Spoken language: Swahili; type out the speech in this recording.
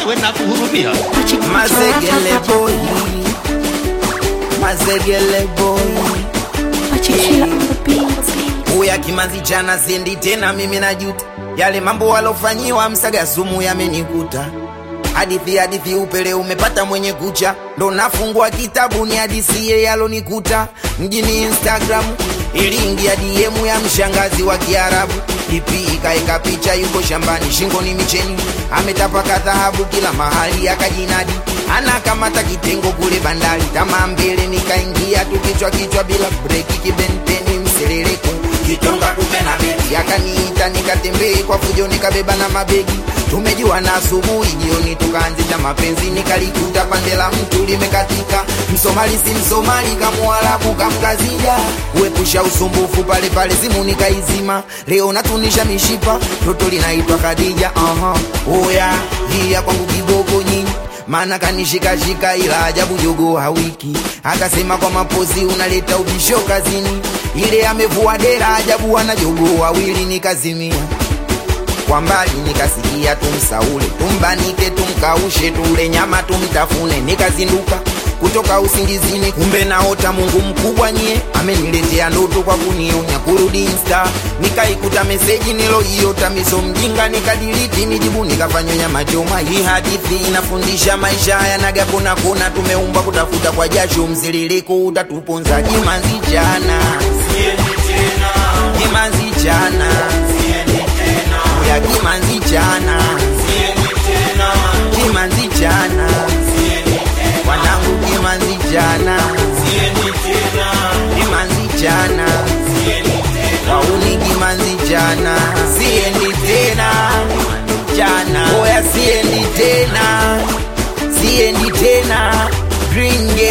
we nakuhurumia. Mazegele boy, mazegele boy. Uya kimanzi chana sendi tena, mimi najuta yale mambo walofanyiwa msaga sumu yamenikuta. Hadithi hadithi upele umepata mwenye kucha, ndo nafungua kitabu ni hadisie yalonikuta mjini Instagram. Iliingia DM ya mshangazi wa Kiarabu, ipi ikaeka picha, yuko shambani, shingoni micheni, ametapaka dhahabu kila mahali, akajinadi anakamata kitengo kule bandari, tamaa mbele, nikaingia tu kichwa kichwa bila breki, kibenteni mseleleko kitonga kupe na begi, akaniita nikatembee kwa fujo, nikabeba na mabegi tumejua na asubuhi, jioni tukaanzisha mapenzi, nikalikuta pande la mtu limekatika, msomali si msomali, kamuarabu kamkazija, uepusha usumbufu pale pale, simu nikaizima, leo natunisha mishipa, toto linaitwa Khadija. Aha, oya hia kwangu kiboko nyinyi maana kanishikashika, ila ajabu jogo hawiki, akasema kwa mapozi unaleta ubisho kazini, ile amevua dera, ajabu ana jogo wawili, nikazimia kwa mbali nikasikia tumsaule, tumbanike, tumkaushe, tule nyama tumtafune. Nikazinduka kutoka usingizini, kumbe naota Mungu mkubwa nyie ameniletea ndoto kwa kunionya kurudi Insta. Nikaikuta meseji niloiota miso mjinga, nikadiliti nijibu, nikafanywa nyama choma. Hii hadithi inafundisha maisha yanaga kona kona, tumeumbwa kutafuta kwa jasho, mziririko utatuponza. Jimanzi jana, jimanzi jana ya kimanzi jana kimanzi jana wanangu kimanzi jana kimanzi jana wauni kimanzi jana siendi tena jana oya siendi tena siendi tena Green Gate